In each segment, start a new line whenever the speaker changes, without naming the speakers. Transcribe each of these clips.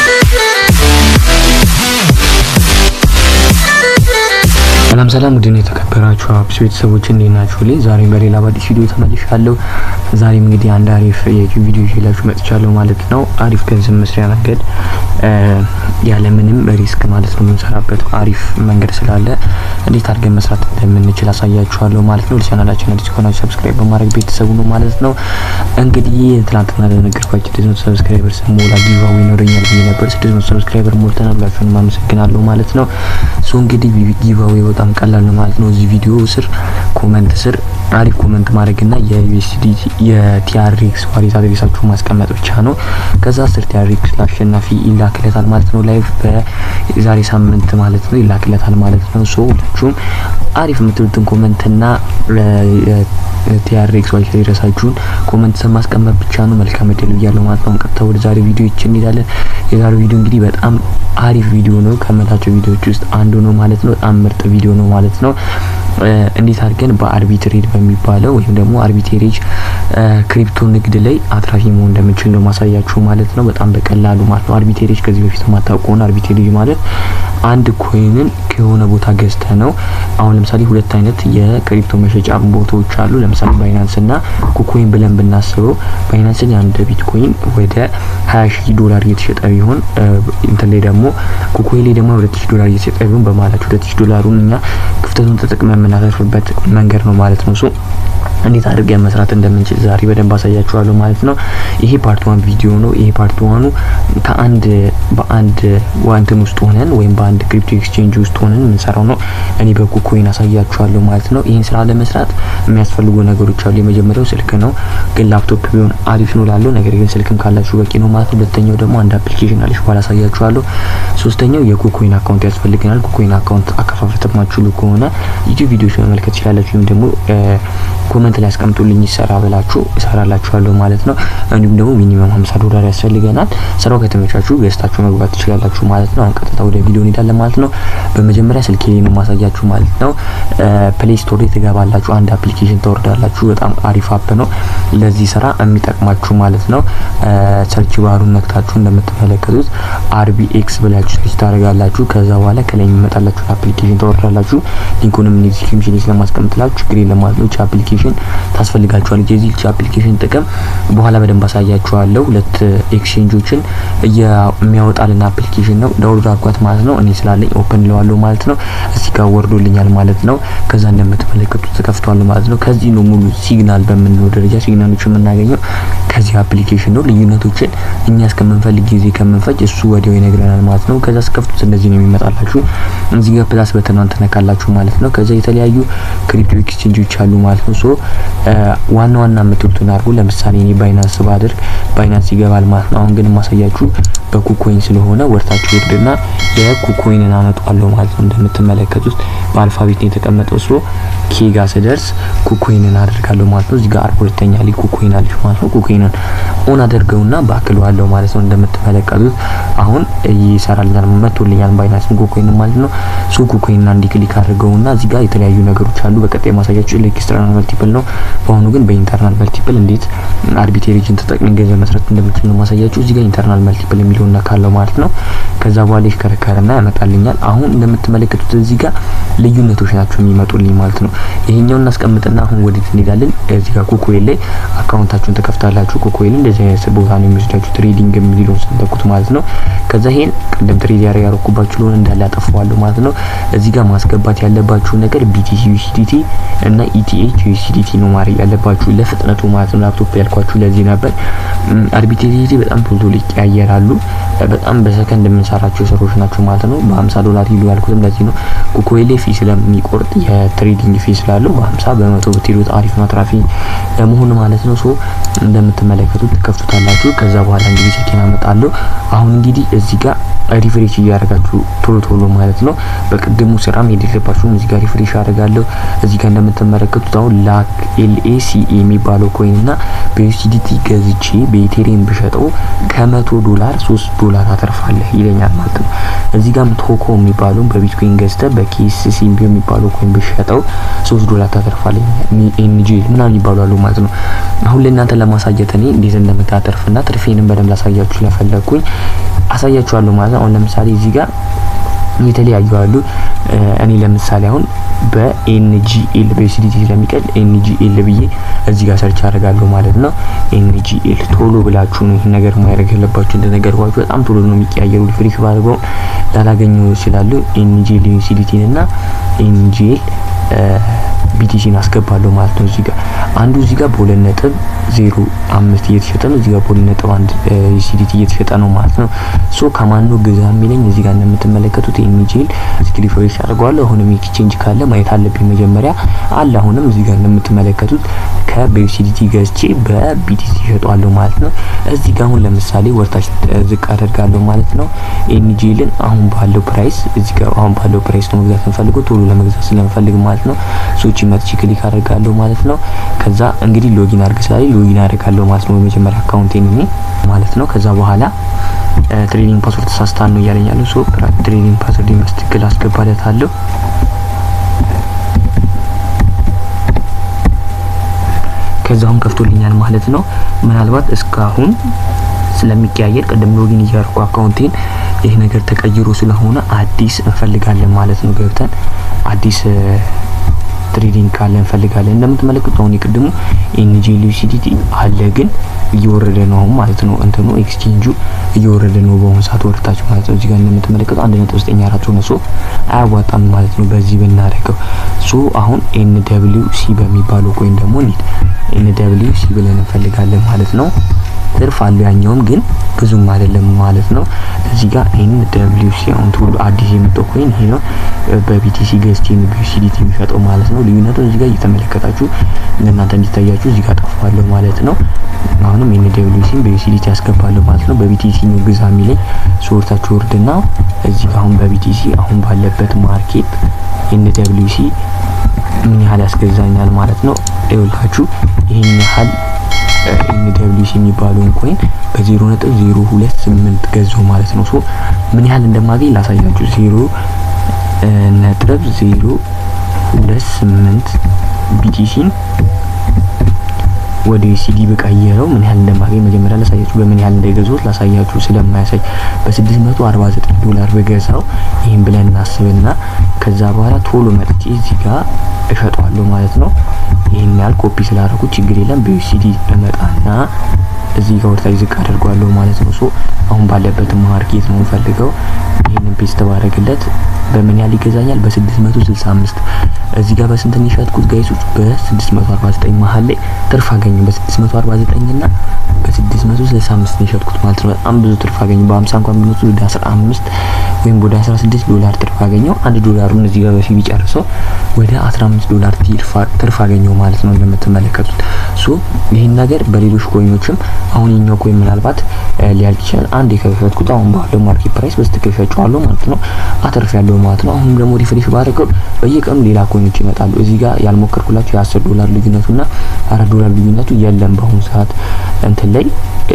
ሰላም ሰላም ውድን የተከበራችሁ አብስ ቤተሰቦች እንዴት ናችሁ? ላይ ዛሬም በሌላ በአዲስ ቪዲዮ ተመልሻለሁ። ዛሬም እንግዲህ አንድ አሪፍ የዩቲዩብ ቪዲዮ ይዤላችሁ መጥቻለሁ ማለት ነው። አሪፍ ገንዘብ መስሪያ መንገድ ያለምንም ሪስክ ማለት ነው የምንሰራበት አሪፍ መንገድ ስላለ እንዴት አድርገን መስራት እንደምንችል አሳያችኋለሁ ማለት ነው። ለቻናላችን አዲስ ከሆናችሁ ሰብስክራይብ በማድረግ ቤተሰቡ ነው ማለት ነው። እንግዲህ ትናንትና ለነገርኳችሁ ስድስት መቶ ሰብስክራይበር ስሞላ ጊቫዌ ይኖረኛል ብዬ ነበር። ስድስት መቶ ሰብስክራይበር ሞልተናል። ሁላችሁንም አመሰግናለሁ ማለት ነው። ሶ እንግዲህ ጊቫዌ በጣም ቀላል ነው ማለት ነው። እዚህ ቪዲዮ ስር ኮመንት ስር አሪፍ ኮመንት ማድረግና የዩኤስዲ የቲአርኤክስ ዋሌት አድሬሳችሁ ማስቀመጥ ብቻ ነው። ከዛ ስር ቲአርኤክስ ለአሸናፊ ይላክለታል ማለት ነው። ላይቭ በዛሬ ሳምንት ማለት ነው ይላክለታል ማለት ነው። ሶ ሁላችሁም አሪፍ የምትሉትን ኮመንትና ቲአርኤክስ ዋሌት አድሬሳችሁን ኮመንት ስር ማስቀመጥ ብቻ ነው። መልካም እድል ብያለሁ ማለት ነው። ቀጥታ ወደ ዛሬ ቪዲዮ ይችን እንሄዳለን። የዛሬው ቪዲዮ እንግዲህ በጣም አሪፍ ቪዲዮ ነው ከመላቸው ቪዲዮዎች ውስጥ አንዱ ነው ማለት ነው። በጣም ምርጥ ቪዲዮ ነው ማለት ነው። እንዴት አድርገን በአርቢትሬጅ በሚባለው ወይም ደግሞ አርቢትሬጅ ክሪፕቶ ንግድ ላይ አትራፊ መሆን እንደምንችል ነው ማሳያችሁ ማለት ነው። በጣም በቀላሉ ማለት ነው። አርቢትሬጅ ከዚህ በፊት የማታውቁ ከሆነ አርቢትሬጅ ማለት አንድ ኮይንን ከሆነ ቦታ ገዝተ ነው። አሁን ለምሳሌ ሁለት አይነት የክሪፕቶ መሸጫ ቦታዎች አሉ። ለምሳሌ ባይናንስ እና ኩኮይን ብለን ብናስበው ባይናንስን የአንድ ቢትኮይን ወደ ሀያ ሺህ ዶላር እየተሸጠ ቢሆን እንትን ላይ ደግሞ ኩኮይን ላይ ደግሞ ሁለት ሺህ ዶላር እየተሸጠ ቢሆን በማላቸው ሁለት ሺህ ዶላሩን እኛ ክፍተቱን ተጠቅመን የምናተርፍበት መንገድ ነው ማለት ነው። ሶ እንዴት አድርገን መስራት እንደምንችል ዛሬ በደንብ አሳያችኋለሁ ማለት ነው። ይሄ ፓርት ዋን ቪዲዮ ነው። ይሄ ፓርት ዋኑ ከአንድ በአንድ ዋንትን ውስጥ ሆነን ወይም በአንድ ክሪፕቶ ኤክስቼንጅ ውስጥ ሆነን የምንሰራው ነው። እኔ በኩኮይን አሳያችኋለሁ ማለት ነው። ይህን ስራ ለመስራት የሚያስፈልጉ ነገሮች አሉ። የመጀመሪያው ስልክ ነው፣ ግን ላፕቶፕ ቢሆን አሪፍ ነው ላለው ነገር ግን ስልክም ካላችሁ በቂ ነው ማለት ነው። ሁለተኛው ደግሞ አንድ አፕሊኬሽን አለች፣ በኋላ አሳያችኋለሁ። ሶስተኛው የኩኮይን አካውንት ያስፈልገናል። ኩኮይን አካውንት አከፋፈት ማችሉ ከሆነ ዩቲዩብ ቪዲዮዎች መመልከት ትችላላችሁ ወይም ደግሞ ኮመንት ላይ አስቀምጡልኝ ይሰራ ብላችሁ እሰራላችኋለሁ ማለት ነው። እንዲሁም ደግሞ ሚኒመም 50 ዶላር ያስፈልገናል። ስራው ከተመቻችሁ ገዝታችሁ መግባት ትችላላችሁ ማለት ነው። አሁን ቀጥታ ወደ ቪዲዮ እንሄዳለን ማለት ነው። በመጀመሪያ ስልኬ ላይ ነው ማሳያችሁ ማለት ነው። ፕሌይ ስቶር ላይ ትገባላችሁ፣ አንድ አፕሊኬሽን ታወርዳላችሁ። በጣም አሪፍ አፕ ነው ለዚህ ስራ የሚጠቅማችሁ ማለት ነው። ሰርች ባሩን ነክታችሁ እንደምትመለከቱት አርቢኤክስ ብላችሁ ሰርች ታደርጋላችሁ። ከዛ በኋላ ከላይ የሚመጣላችሁ አፕሊኬሽን ታወርዳላችሁ። ሊንኩንም ዲስክሪፕሽን ላይ ስለማስቀምጥላችሁ ችግር የለም ማለት ነው። አፕሊኬሽን ታስፈልጋችኋል። የዚህ አፕሊኬሽን ጥቅም በኋላ በደንብ አሳያችኋለሁ። ሁለት ኤክስቼንጆችን የሚያወጣልን አፕሊኬሽን ነው። ዳውንሎድ አድርጓት ማለት ነው። እኔ ስላለኝ ኦፕን ለዋለሁ ማለት ነው። እዚህ ጋር ወርዶልኛል ማለት ነው። ከዛ እንደምትመለከቱት ተከፍቷል ማለት ነው። ከዚህ ነው ሙሉ ሲግናል በምንለው ደረጃ ሲግናሎች የምናገኘው ከዚህ አፕሊኬሽን ነው። ልዩነቶችን እኛ እስከምንፈልግ ጊዜ ከምንፈጅ እሱ ወዲያው ይነግረናል ማለት ነው። ከዛ ስከፍቱት እንደዚህ ነው የሚመጣላችሁ። እዚህ ጋር ፕላስ በተናን ትነካላችሁ ማለት ነው። ከዛ የተለያዩ ክሪፕቶ ኤክስቼንጆች አሉ ማለት ነው። ሶ ዋና ዋና የምትሉትን አድርጉ። ለምሳሌ እኔ ባይናንስ ባደርግ ባይናንስ ይገባል ማለት ነው። አሁን ግን የማሳያችሁ በኩኮይን ስለሆነ ወርታችሁ ወርድና የኩኮይንን አመጣለሁ ማለት ነው። እንደምትመለከቱት በአልፋቤት ነው የተቀመጠው። ሶ ኬ ጋር ስደርስ ኩኮይንን አደርጋለሁ ማለት ነው። እዚህ ጋር ሁለተኛ ላይ ኩኮይን አለች ማለት ነው። ኩኮይንን ኦን አደርገውና ባክለዋለሁ ማለት ነው። እንደምትመለከቱት አሁን ይሰራልኛል መጥቶልኛል ባይናንስ ኩኮይን ማለት ነው። ሶ ኩኮይንን አንዲ ክሊክ አድርገውና እዚህ ጋር የተለያዩ ነገሮች አሉ። በቀጣይ ማሳያችሁ ኤክስተርናል መልቲፕል ነው። በአሁኑ ግን በኢንተርናል መልቲፕል እንዴት አርቢትሬጅን ተጠቅመን ገንዘብ መስራት እንደምችል ነው ማሳያችሁ። እዚህ ጋር ኢንተርናል መልቲፕል የሚለውን ነካለው ማለት ነው። ከዛ በኋላ ይሽከረከርና ያመጣልኛል። አሁን እንደምትመለከቱት እዚህ ጋር ልዩነቶች ናቸው የሚመጡልኝ ማለት ነው። ይሄኛውን እናስቀምጥና አሁን ወዴት እንሄዳለን? እዚህ ጋር ኩኮይን ላይ አካውንታችሁን ተከፍታላችሁ። ኩኮይን እንደዚህ አይነት ቦታ ነው የሚወስዳችሁ ትሬዲንግ የሚለውን ሰንተኩት ማለት ነው። ከዛ ይሄን ቅድም ትሬድ ያረ ያረኩባችሁ ለሆነ እንዳለ ያጠፋዋለሁ ማለት ነው። እዚህ ጋር ማስገባት ያለባችሁ ነገር ቢቲሲ ዩሲዲቲ እና ኢቲኤች ዩሲዲቲ ነው ማድረግ ያለባችሁ ለፍጥነቱ ማለት ነው። ላፕቶፕ ያልኳችሁ ለዚህ ነበር። አርቢትሬጅ በጣም ቶሎ ቶሎ ይቀያየራሉ። በጣም በሰከንድ የምንሰራቸው ስራዎች ናቸው ማለት ነው። በ50 ዶላር ሂዱ ያልኩትም ለዚህ ነው። ኩኮይን ላይ ፊ ስለሚቆርጥ የትሬዲንግ ፊ ስላለው በ50 በመቶ ብትሄዱት አሪፍ ነው አትራፊ ለመሆን ማለት ነው። ሶ እንደምትመለከቱት ትከፍቱታላችሁ። ከዛ በኋላ እንግዲህ ስልኬን አመጣለሁ። አሁን እንግዲህ እዚህ ጋር ሪፍሬሽ እያደረጋችሁ ቶሎ ቶሎ ማለት ነው። በቅድሙ ስራ መሄድ የለባችሁም። እዚህ ጋር ሪፍሬሽ አደርጋለሁ። እዚህ ጋር እንደምትመለከቱት አሁን ላክ ኤልኤሲኤ የሚባለው ኮይን እና በዩሲዲቲ ገዝቼ በኢቴሪየም ብሸጠው ከመቶ ዶላር ሶስት ዶላር አተርፋለህ ይለኛል ማለት ነው። እዚህ ጋርም ቶኮ የሚባለው በቢትኮይን ገዝተ በኬስሲ የሚባለው ኮይን ብሸጠው ሶስት ዶላር ታተርፋለህ ኤንጂ ምናምን ይባላሉ ማለት ነው። አሁን ለእናንተ ለማሳየት እኔ እንዴት እንደምታተርፍና ትርፌንም በደንብ ላሳያችሁ ስለፈለግኩኝ አሳያችኋለሁ ማለት ነው። አሁን ለምሳሌ እዚህ ጋር የተለያዩ አሉ። እኔ ለምሳሌ አሁን በኤንጂኤል በዩሲዲቲ ስለሚቀል ኤንጂኤል ብዬ እዚህ ጋር ሰርች አደርጋለሁ ማለት ነው። ኤንጂኤል ቶሎ ብላችሁ ነው ይህን ነገር ማድረግ ያለባችሁ። እንደነገርኳችሁ በጣም ቶሎ ነው የሚቀያየሩ። ፍሪክ ባድርገው ላላገኘው ይችላሉ። ኤንጂኤል ዩሲዲቲን እና ኤንጂኤል ቢቲሲን አስገባለሁ ማለት ነው። እዚህ ጋር አንዱ እዚህ ጋር በሁለት ነጥብ ዜሮ አምስት እየተሸጠ ነው። እዚህ ጋር በሁለት ነጥብ አንድ ዩሲዲቲ እየተሸጠ ነው ማለት ነው። ሶ ከማን ነው ግዛ የሚለኝ እዚህ ጋር እንደምትመለከቱት ኤንጂኤል እዚህ ሪፍሬሽ አድርገዋለሁ። አሁንም ኤክስቼንጅ ካለ ማየት አለብኝ መጀመሪያ አለ። አሁንም እዚህ ጋር እንደምትመለከቱት ከበዩሲዲቲ ገዝቼ በቢቲሲ ይሸጧለሁ ማለት ነው። እዚህ ጋር አሁን ለምሳሌ ወርታች ዝቅ አደርጋለሁ ማለት ነው። ኤንጂኤልን አሁን ባለው ፕራይስ እዚህ ጋር አሁን ባለው ፕራይስ ነው መግዛት የምፈልገው ቶሎ ለመግዛት ስለምፈልግ ማለት ነው። ሶቺ መጥቼ ክሊክ አደርጋለሁ ማለት ነው። ከዛ እንግዲህ ሎጊን አድርግ ስላለኝ ሎጊን አደርጋለሁ ማለት ነው። በመጀመሪያ አካውንቴን እኔ ማለት ነው። ከዛ በኋላ ትሬኒንግ ፓስወርድ ተሳስታል ነው እያለኝ ያለው። ሶ ትሬኒንግ ፓስወርድ መስትክል አስገባለታለሁ። ከዛውን ከፍቶልኛል ማለት ነው። ምናልባት እስካሁን ስለሚቀያየር ቅድም ሎጊን እያደረኩ አካውንቴን ይህ ነገር ተቀይሮ ስለሆነ አዲስ እንፈልጋለን ማለት ነው። ገብተን አዲስ ትሬዲንግ ካለ እንፈልጋለን። እንደምትመለከቱ አሁን የቅድሙ ኤንጂኤል ዩሲዲቲ አለ፣ ግን እየወረደ ነው አሁን ማለት ነው። እንትኑ ኤክስቼንጁ እየወረደ ነው በአሁኑ ሰዓት ወርታች ማለት ነው። እዚህ ጋር እንደምትመለከቱ አንድ ነጥብ ዘጠኝ አራት ሆነ። ሶ አያዋጣም ማለት ነው በዚህ ብናደርገው። ሶ አሁን ኤን ደብሊው ሲ በሚባለው ኮይን ደግሞ እንሂድ። ኤን ደብሊው ሲ ብለን እንፈልጋለን ማለት ነው። ትርፍ አለው ያኛውም ግን ብዙም አይደለም ማለት ነው። እዚህ ጋር ኤን ደብሊው ሲ አሁን ሁሉ አዲስ የመጣው ኮይን ይሄ ነው። በቢቲሲ ገዝቼ ነው ቢዩሲዲቲ የሚሸጠው ማለት ነው። ልዩነቱን እዚህ ጋር እየተመለከታችሁ ለእናንተ እንዲታያችሁ እዚህ ጋር ጠፋለሁ ማለት ነው። አሁንም ኤን ደብሊው ሲን በዩሲዲቲ ያስገባለሁ ማለት ነው። በቢቲሲ ነው ግዛ የሚለኝ ሶርታችሁ ወርድና እዚህ ጋር አሁን በቢቲሲ አሁን ባለበት ማርኬት ኤን ደብሊው ሲ ምን ያህል ያስገዛኛል ማለት ነው። ይኸውላችሁ ይሄን ያህል ኤንደብሊውሲ የሚባለውን ኮይን በዜሮ ነጥብ ዜሮ ሁለት ስምንት ገዛው ማለት ነው። ሶ ምን ያህል እንደማገኝ ላሳያችሁ። ዜሮ ነጥብ ዜሮ ሁለት ስምንት ቢቲሲን ወደ ዩሲዲ በቀየረው ምን ያህል እንደማገኝ መጀመሪያ ላሳያችሁ። በምን ያህል እንደገዛሁት ላሳያችሁ ስለማያሳይ በ649 ዶላር በገዛው ይህን ብለን እናስብና ከዛ በኋላ ቶሎ መጥቼ እዚህ ጋር እሸጠዋለሁ ማለት ነው። ይህን ያህል ኮፒ ስላደረጉ ችግር የለም። በዩሲዲ እመጣና እዚህ ጋር ወርታች ዝቅ አድርጓለሁ ማለት ነው። ሶ አሁን ባለበት ማርኬት ነው ፈልገው ይህንን ፔስት ባደረግለት በምን ያህል ይገዛኛል? በ665 እዚህ ጋር በስንት ነው የሸጥኩት ጋይሶች? በ649 መሀል ላይ ትርፍ አገኘ። በ649 እና በ665 ነው የሸጥኩት ማለት ነው። በጣም ብዙ ትርፍ አገኘ። በ50 እንኳን ቢኖር ወደ 15 ወይም ወደ 16 ዶላር ትርፍ አገኘው። አንድ ዶላሩን እዚህ ጋር በፊት ቢጨርሰው ወደ 15 ዶላር ትርፍ አገኘው ማለት ነው እንደምትመለከቱት። ሶ ይህን ነገር በሌሎች ኮይኖችም አሁን የኛው ኮይን ምናልባት ሊያልቅ ይችላል። አንድ የከፈትኩት አሁን ባለው ማርኬት ፕራይስ በስትክክል ሸጬዋለሁ ማለት ነው። አተርፍ ያለው ማለት ነው። አሁንም ደግሞ ሪፍሬሽ ባደረገው በየቀኑ ሌላ ኮይኖች ይመጣሉ። እዚህ ጋር ያልሞከርኩላችሁ የ10 ዶላር ልዩነቱና አራት ዶላር ልዩነቱ የለም በአሁኑ ሰዓት እንትን ላይ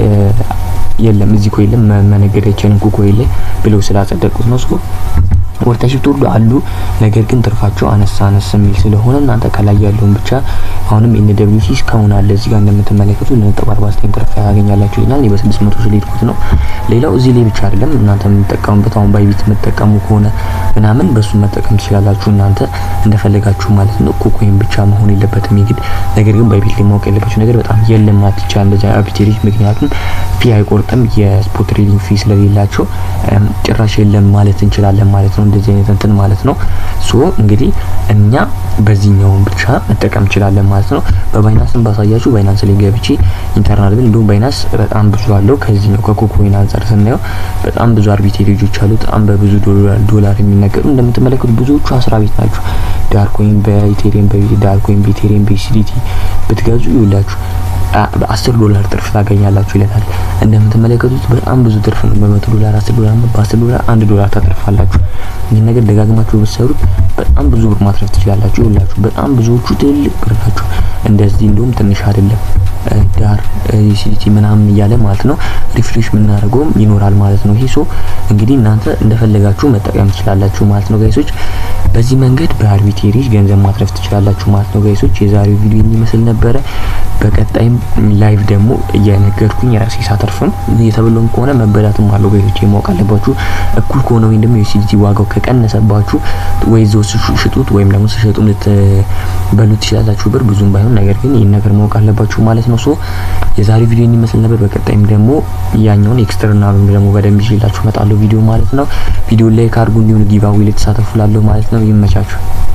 የለም እዚህ ኮይን ላይ መነገድ አይቻልም ኮይን ላይ ብለው ስላጸደቁት ነው። ሶ ወርታሽፕ ሁሉ አሉ። ነገር ግን ትርፋቸው አነሳ አነስ የሚል ስለሆነ እናንተ ከላይ ያለውን ብቻ አሁንም ኤን ደብሊው ሲ እስካሁን አለ እዚህ ጋር እንደምትመለከቱ ነጥብ 49 ትርፍ ያገኛላችሁ ይላል። እኔ በ600 ስለሄድኩት ነው። ሌላው እዚህ ላይ ብቻ አይደለም እናንተ የምትጠቀሙበት አሁን ባይቢት የምትጠቀሙ ከሆነ ምናምን በሱ መጠቀም ትችላላችሁ እናንተ እንደፈለጋችሁ ማለት ነው። ኮኮይን ብቻ መሆን የለበትም የግድ። ነገር ግን ባይቢት ላይ ማወቅ ያለባችሁ ነገር በጣም የለም ማለት ይቻላል እንደዚህ አርቢትሬጅ፣ ምክንያቱም ፊ አይቆርጥም የስፖርት ትሬዲንግ ፊ ስለሌላቸው ጭራሽ የለም ማለት እንችላለን ማለት ነው። እንደዚህ አይነት እንትን ማለት ነው። ሶ እንግዲህ እኛ በዚህኛውን ብቻ መጠቀም እንችላለን ማለት ነው። በባይናንስን ባሳያችሁ ባይናንስ ላይ ገብቼ ኢንተርናል ብል እንዲሁም ባይናንስ በጣም ብዙ አለው ከዚህኛው ከኮኮይን አንጻር ስናየው በጣም ብዙ አርቢትሬጆች አሉ። በጣም በብዙ ዶላር የሚነገሩ እንደምትመለከቱ ብዙዎቹ አስራ ቤት ናቸው። ዳርኮይን በኢቴሪየም ዳርኮይን በኢቴሪየም በሲዲቲ ብትገዙ ይውላችሁ በአስር ዶላር ትርፍ ታገኛላችሁ ይለናል። እንደምትመለከቱት በጣም ብዙ ትርፍ ነው። በመቶ ዶላር አስር ዶላር በአስር ዶላር አንድ ዶላር ታተርፋላችሁ። ይህን ነገር ደጋግማችሁ ብትሰሩት በጣም ብዙ ብር ማትረፍ ትችላላችሁ። ይውላችሁ በጣም ብዙዎቹ ትልልቅ ብር ናቸው። እንደዚህ እንደውም ትንሽ አይደለም። ዳር ዩሲዲቲ ምናምን እያለ ማለት ነው ሪፍሬሽ የምናደርገውም ይኖራል ማለት ነው። ይሄ ሶ እንግዲህ እናንተ እንደፈለጋችሁ መጠቀም ትችላላችሁ ማለት ነው ጋይሶች። በዚህ መንገድ በአርቢትሬጅ ገንዘብ ማትረፍ ትችላላችሁ ማለት ነው ጋይሶች። የዛሬው ቪዲዮ የሚመስል ነበረ። በቀጣይም ላይቭ ደግሞ እየነገርኩኝ ራሴ ሳተርፍም እየተበሎም ከሆነ መበዳትም አለው ጋይሶች ማወቅ አለባችሁ። እኩል ከሆነ ወይም ደግሞ የዩሲዲቲ ዋጋው ከቀነሰባችሁ ወይ ዞ ሽጡት ወይም ደግሞ ስሸጡ ልትበሉ ትችላላችሁ ብር ብዙም ባይሆን፣ ነገር ግን ይህን ነገር ማወቅ አለባችሁ ማለት ነው። ሶ የዛሬው ቪዲዮ የሚመስል ነበር። በቀጣይም ደግሞ ያኛውን ኤክስተርናል ደግሞ በደንብ ይዤላችሁ እመጣለሁ ቪዲዮ ማለት ነው። ቪዲዮ ላይ ካርጉ እንዲሁም ጊቫዌ ልትሳተፉ ላለሁ ማለት ነው። ይመቻችሁ።